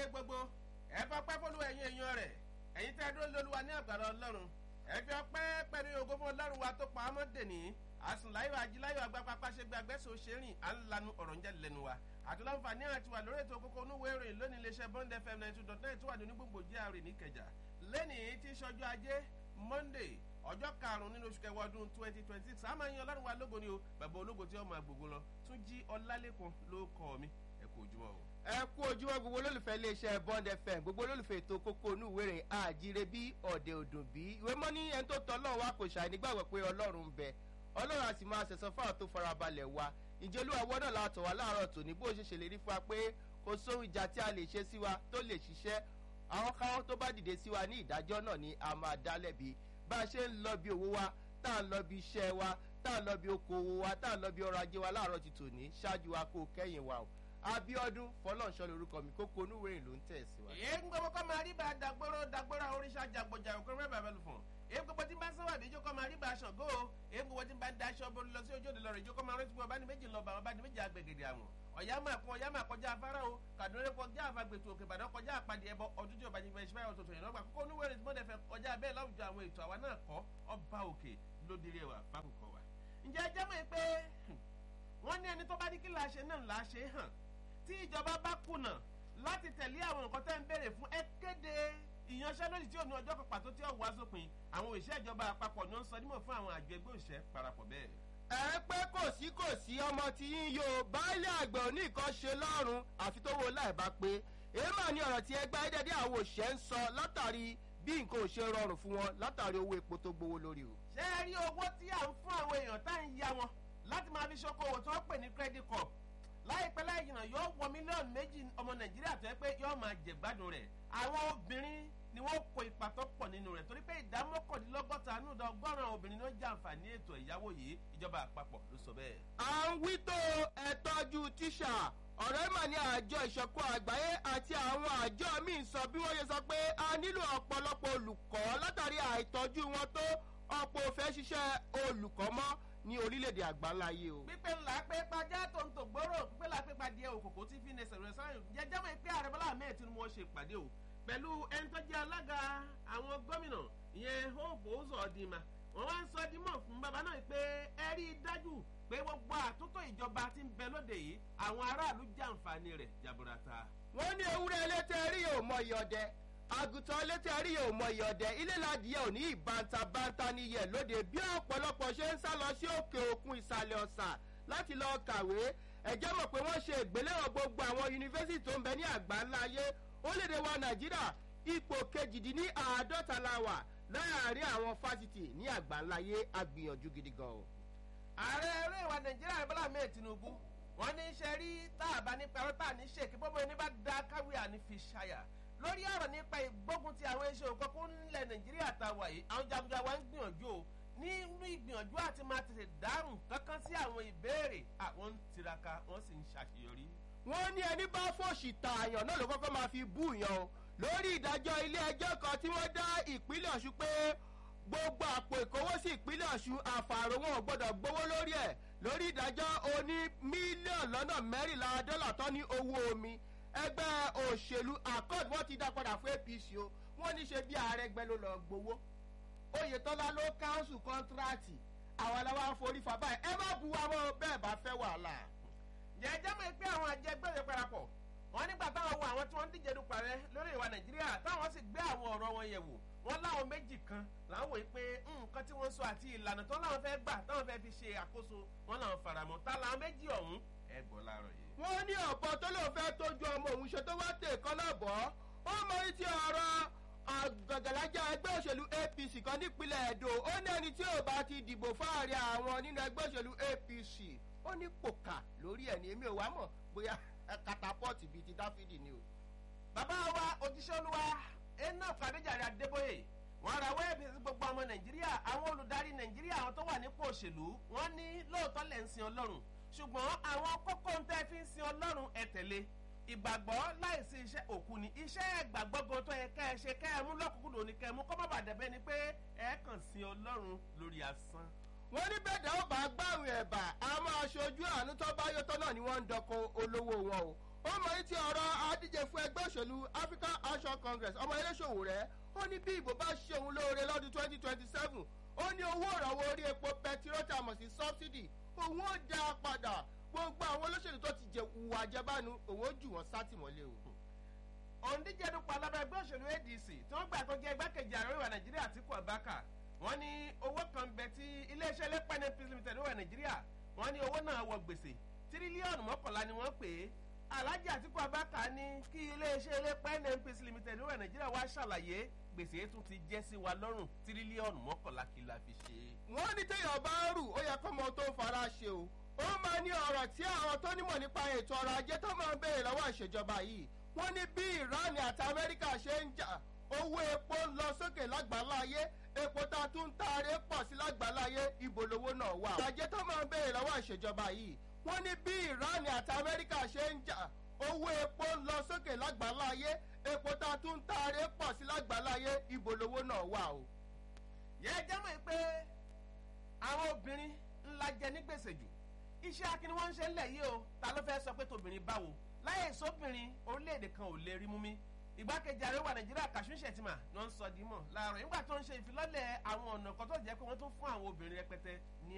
orílẹ̀-èdè gbogbo ẹ fọpẹ́ fọlú ẹ̀yin èèyàn rẹ̀ ẹ̀yin tẹ́ dúró lóluwa ní àgbàrá ọlọ́run ẹ fi ọpẹ́ pẹ̀lú ògo fún ọlọ́run wa tó pa á mọ́ dèní àsùnláyọ̀ ajíláyọ̀ agbápápá ṣe gbé agbẹ́sọ̀ ṣẹ́rìn à ń lanu ọ̀rọ̀ ń jẹ́ lẹ́nu wa àtúnláǹfààní àti wà lórí ètò kókó onúwé ìròyìn lónìí iléeṣẹ́ bond fm ninety two dot nine tó wà ní onígbòǹgbò jíà rè níkẹjà lẹ́nìí tí sọjọ́ ajé monday ọjọ́ karùn-ún nínú oṣù kẹwàá ọdún twenty twenty six àmọ́ ẹ̀yin ọlọ́run wa lógo ni o bàbá ológo tí ó máa gbogbo lọ tún jí ọlálẹ́kan ló kọ́ mi ẹ kú ojúmọ́ o. ẹ kú ojúmọ́ gbogbo olólùfẹ́ iléeṣẹ́ bond fm gbogbo olólùfẹ́ ètò kókó inú ìwé rẹ̀ àjíire bí ọ̀dẹ̀ òdùn bí ìwé mọ́ ní ẹni tó tọ́ ọlọ́run wa kò ṣàì nígbàgbọ́ pé ọlọ́run ń bẹ ọlọ́run a sì máa ṣẹ̀sán fáwọn tó farabalẹ̀ wa ìjẹ́ olúwa wọ́dọ̀ látọ̀ wá láàárọ̀ tòní bó ṣe ṣèlérí fún wa pé kò sóhun ìjà tí a lè ṣe sí wa tó lè ṣiṣẹ́ àwọn káwọn tó bá dìde sí wa ní ìdájọ́ náà ni a máa dá lẹ́bi bá a ṣe ń lọ bí owó wa tá à ń lọ bí iṣẹ́ wa tá à ń lọ bí okòwò wa tá à ń lọ bí ọrọ̀ ajé wa láàárọ̀ ti tòní ṣáájú wa kó kẹ́yìn wa o abiodun fọlọ́nṣọ́ lorúkọ mi kókó onúwèrè ló ń tẹ̀ sí wa. èyí ń gbogbo kọ́ máa rí bá dàgbòrò dàgbòrò àwọn oríṣà jàgbọ̀jà òkú rẹ̀ bàbá lù fún èyí gbogbo tí ń bá sọ́wọ́ àdéjọ́ kọ́ máa rí bá aṣọ gó èyí gbogbo tí ń bá ń daṣọ borí lọ sí ojú òde lọ́rọ̀ ìjókòó máa rántí pé ọba ní méjì lọ bá ọba ní méjì agbègbè àwọn ọ̀yá máa kún ọ̀yá máa kọjá afárá o kàdúrà kọjá àfagbètò òkè ìbàdàn kọjá àpàdé ẹbọ ọdún tí ọba yìí fẹ́ ṣíbáyọ̀ tuntun yìí lọ́gbà kókó oníwèrè tí mo dẹ̀ fẹ́ kọjá bẹ́ẹ̀ láwùjọ àwọn ètò àwa náà kọ́ ọba òkè lódìrí ẹwà fákòkò wa. ǹjẹ́ ẹ jẹ́ mọ̀ pé wọ́n ní ẹni tó bá ní kí làá ṣe náà làá ṣe hàn tí ìjọba bá kùnà láti tẹ̀lé àwọn nǹkan tẹ́ ń béèrè fún ẹ kéde ìyanṣẹ́lódì tí ò ní ọjọ́ kan pàtó tí ó wá sópin àwọn òṣìṣẹ́ ìjọba àpapọ̀ ni ó ń sọ nímọ̀ fún àwọn àjọ ẹgbẹ́ òṣìṣẹ́ parapọ̀ bẹ́ẹ̀. ẹ pé kò sí kò sí ọmọ tí yín yo baálé àgbẹ̀ òní nǹkan ṣe lọ́rùn àfi tó wo láì bá pé èèmọ̀ ni ọ̀rọ̀ tí ẹgbẹ́ ayédèdè àwọn òṣìṣẹ́ ń sọ látàrí bí nǹkan ò ṣe rọrùn fún wọn látàrí owó epo tó gbowó lórí o. ṣé ẹ rí owó tí à ń fún àwọn èèyàn tá à ń ya wọn láti máa fi ṣokòwò tí wọ́n pè ní credit corp láìpẹ́ láì jìnnà yóò wọ mílíọ̀nù méjì ọmọ nàìjíríà tó yẹ pé yóò máa jẹ̀gbádùn rẹ̀ àwọn obìnrin ni wọ́n kó ipa tó pọ̀ nínú rẹ̀ torí pé ìdá mọ́kàndínlọ́gọ́ta nùdọ̀ ọgọ́rùn-ún obìnrin ló jẹ àǹfààní ètò ìyáwó yìí ìjọba àpapọ̀ ló sọ bẹ́ẹ̀. à ń wí tó ẹ̀tọ́jú tíṣà ọ̀rẹ́ mà ní àjọ ìṣọ̀kan àgbáyé àti àwọn àjọ míì sọ bí wọ́n ṣe sọ pé a nílò ọ̀pọ̀lọpọ̀ olùkọ́ látàrí àìtọ́jú wọn tó ọ̀pọ̀ òfẹ́ ṣiṣẹ́ olùkọ́ mọ́ ní orílẹ̀-èdè àgbáńláyé o. pípé ńlá pé pàjá tó ń tò gbòòrò pípé ńlá pé pàdé òkòkò tí fi ní sẹ̀rẹ̀ sáyẹn jẹjẹ́ mọ̀ pé ààrẹ bọ́lá ahmed tinubu wọn ṣe ìpàdé o pẹ̀lú ẹni tó jẹ́ alága àwọn gómìnà ìyẹn hope ozo ọ̀dìmà wọ́n wá ń sọ dímọ̀ fún bàbá náà pé ẹ rí i dájú pé gbogbo àtúntò ìjọba ti ń bẹ lóde yìí àwọn aráàlú jàǹfààní rẹ̀ jaburata. wọ́n ní ewúrẹ́ elétẹ́ rí yóò mọ ìyọ̀dẹ àgùntàn elétẹ́ rí yóò mọ ìyọ̀dẹ ilé ládìyẹ ò ní ìbántabántá níyẹ lóde bí ọ̀pọ̀lọpọ̀ ṣe ń sá lọ sí òkè òkun ìsàlẹ̀ ọ̀sà láti lọ kàwé ẹ̀jẹ̀ mọ̀ pé wọ́n ṣe ìgbéléwọ̀n gbogbo àwọn yunifásitì tó ń bẹ ní àgbáńlá ayé orílẹ̀-èdè wa nàìjíríà ipò kejìdínní àádọ́ta la wà láàárín àwọn fásitì ní àgbáńlá ayé agbìyànjú gidi gan o. ààrẹ eré ìwà nàìjíríà bọ́lá ahmed tinubu wọ́n ní í ṣe rí tá a bá ní pẹ̀rọ tá a ní ṣèkí bọ́bọ́ ẹni bá da káwé àní fi ṣàyà lórí ọ̀rọ̀ nípa ìgbógun ti àwọn iṣẹ́ òkọ́kọ́ ńlẹ̀ nàìjíríà tá a wà yìí àwọn jagunjagun wa ń gbìyànjú o nínú ìgbìyànjú àti máa tètè dáhùn kankan sí àwọn ìbéèrè àwọn ń tiraka wọ́n sì ń ṣàṣeyọrí. wọ́n ní ẹni bá fòṣì tààyàn náà ló kọ́kọ́ máa fi bú yàn o lórí ìdájọ́ ilé ẹjọ́ kan tí wọ́n dá ìpínlẹ̀ ọ̀ṣun pé gbogbo àpò ìkówósí ìpínlẹ̀ ọ̀ṣun àfààrò wọn ò gbọ́dọ̀ gbowó lórí ẹ̀ lórí ìdájọ́ oní mílíọ̀nù lọ́nà mẹ́rìnlá dọ́là tán ní owó omi ẹgbẹ́ òṣèlú accord wọ́n ti dá padà fún apc o wọ́n ní ṣe bí ààrẹ gbẹ ló lọ gbowó oyetola ló káńsù kọ́ńtíráàtì àwọn aláwa ń forí fa báyìí ẹ má bu wa mọ́ bẹ́ẹ̀ bá fẹ́ wàhálà. jẹjẹ mọ̀ pé àwọn àjẹgbẹ́rẹ́ parapọ̀ wọ́n nígbà táwọn wo àwọn tí wọ́n ń díje dupò rẹ lórí ìwà nàìjíríà táwọn sì gbé àwọn ọ̀rọ̀ wọn yẹ̀ wò wọ́n láwọn méjì kan làwọn wòye pé nǹkan tí wọ́n sọ àti ìlànà tó láwọn fẹ́ gbà táwọn fẹ́ fi ṣe àkóso wọn làwọn faramọ́ tá làwọn méjì ọ̀hún ẹ gbọ́ láàárọ̀ yìí. wọ́n ní ọ̀pọ̀ tó lóun fẹ́ tójú ọmọ òun ṣe tó wá tè kán náà bọ́ ó mọ ní ti ọ̀rọ̀ àgàgàlájà ẹgbẹ́ òṣèlú apc kan nípínlẹ̀ edo ó ní ẹni tí ò bá ti dìbò fáàrí àwọn nínú ẹgbẹ́ òṣèlú apc ó ní pòkà lórí ẹ̀ ní èmi ò wá mọ̀ bóyá katapọ́ọ̀tì bíi ti dáfídì ni o. bàbá wa òjíṣẹ́ olúwa enoch adéjàre adébóyè wọn ra wẹ́ẹ̀bì sí gbogbo ọmọ nàìjíríà àwọn olùdarí nàìjíríà àwọn tó wà nípò òṣèlú wọn ní lóòótọ́ lẹ̀ ń sin ọlọ́run ṣùgbọ́n àwọn kókó ń tẹ́ fi ń sin ọlọ́run ẹ̀ tẹ̀lé ìgbàgbọ́ láìsí iṣẹ́ òkú ni iṣẹ́ ìgbàgbọ́ gan tó yẹ kẹ́ ẹ ṣe kẹ́ ẹ mú lọ́kùnkùn ní kẹ́ ẹ mú kọ́ má bàa dẹ̀bẹ́ ni pé ẹ kàn sin ọlọ́run lórí asán. wọ́n ní bẹ́ẹ̀ dáwọ́ bá gbàrún ẹ̀bà a máa ṣojú àánú tó bá yọtọ́ náà ni wọ́n ń dọkọ olówó wọn o ó mọ ní ti ọ̀rọ̀ adíje fún ẹgbẹ́ òṣèlú african action congress ọmọ eléṣòwò rẹ̀ ó ní bí ìbò bá ṣe òun lóore lọ́dún twenty twenty seven ó ní owó ìrànwọ́ orí epo pẹtiró tá a mọ̀ sí subsidy òun ó dá a padà gbogbo àwọn olóṣèlú tó ti jẹ ìwà àjẹbánu òun ó jù wọ́n sátìmọ́lé o. òǹdíje dupò alábẹ́ ẹgbẹ́ òṣèlú adc tí wọ́n gbà tó jẹ́ igbákejì ààrẹ ìwà nàìjíríà àtìkú abaka wọ́n ní owó kan bẹ tí iléeṣẹ́ lẹ́pẹ́ ní peace limited ìwà nàìjíríà wọ́n ní owó náà wọ gbèsè tírílíọ̀nù mọ́kànlá ni wọ́n pè é alhaji àtìkú abaka ní kí iléeṣẹ́ lẹ́pẹ́ ní peace limited ìwà nàìjíríà wá ṣàlàyé gbèsè tún ti jẹ́ sí wa lọ́rùn tírílíọ̀nù mọ́kànlá kí la fi ṣe. wọ́n ní téèyàn bá ń rù ó yẹ kó mọ tó fara ṣe o ó máa ní ọ̀rọ̀ tí àwọn tó nímọ̀ nípa ètò ọrọ̀ ajé tó máa ń béèrè lọ́wọ́ ìṣèjọba yìí wọ́n ní bí iran àti amẹ́ríkà ṣe ń jà owó epo ń lọ sókè lágbàláyé epo tá a tún ń taare pọ̀ sí lágbàláyé ibo lowó náà wà. ìjàjẹ́ tó máa ń béèrè lọ́wọ́ ìṣèjọba yìí wọ́n ní bí iran àti amẹ́ríkà ṣe ń jà owó epo ń lọ sókè lágbàláyé epo tá a tún ń taare pọ̀ sí lágbàláyé ibo lowó náà wà o. yẹ jẹ́ mọ̀ pé àwọn obìnrin ńlá jẹ ní gbèsè jù iṣẹ́ akíní wọ́n ń ṣe ńlẹ̀ yìí o ta ló fẹ́ sọ pé tobìnrin báwo láyé sóbìnrin orílẹ̀-èdè kan ò lè rí mú mi ìgbákejì ààrẹ wà nàìjíríà kàṣún ṣètìmà ni wọ́n ń sọ dímọ̀ láàárọ̀ nígbà tó ń ṣe ìfilọ́lẹ̀ àwọn ọ̀nà kan tó jẹ́ pé wọ́n tún fún àwọn obìnrin rẹpẹtẹ ní